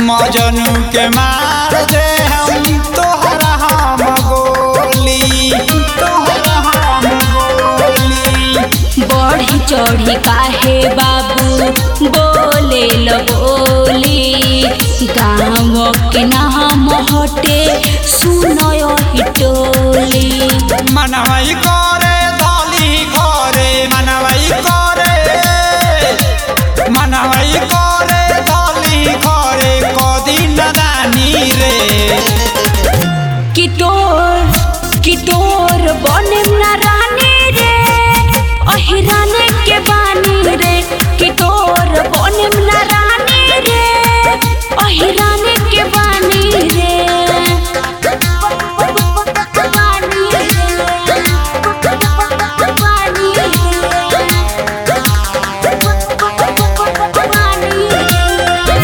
मजनू के मार दे हम तोहरा हम गोली तोहरा हम गोली बढ़ी चढ़ी काहे बाबू बोले ल बोली गाँव के नाम हटे सुनय हिटोली मनवई करे दली करे मनवई करे मनवई करे दली करे कदी नदानी रे कि तोर कि तोर बनेम ना रानी रे अहिराने के बानी रे कि तोर बनेम ना रानी रे अहिराने के बानी रे बानी रे बानी रे बानी रे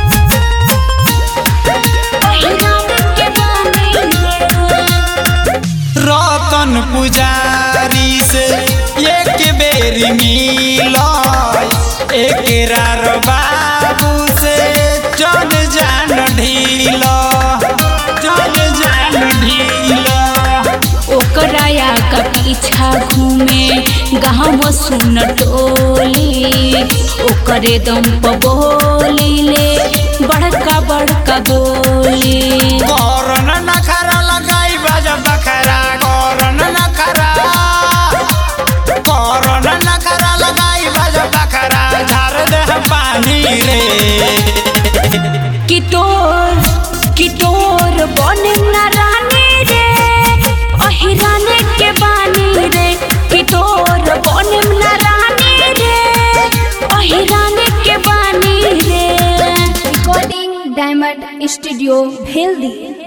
अहिराने के बानी रे रतन पुजारी से एक बेरी मिल एक रार बाबू से जन जान ढील जन जान ढील ओकराया का पीछा घूमे गाँव सुन टोली ओकरे दम प बोली ले बड़का बड़का बोली करन नखरा लगाई बाजा बखरा करन नखरा करन नखरा लगाई बाजा बखरा झार दे पानी रे कि तोर कि तोर बने ना रानी रे अहिराने के बानी रे कि तोर बने ना रानी रे अहिराने के बानी रे recording diamond studio bheldi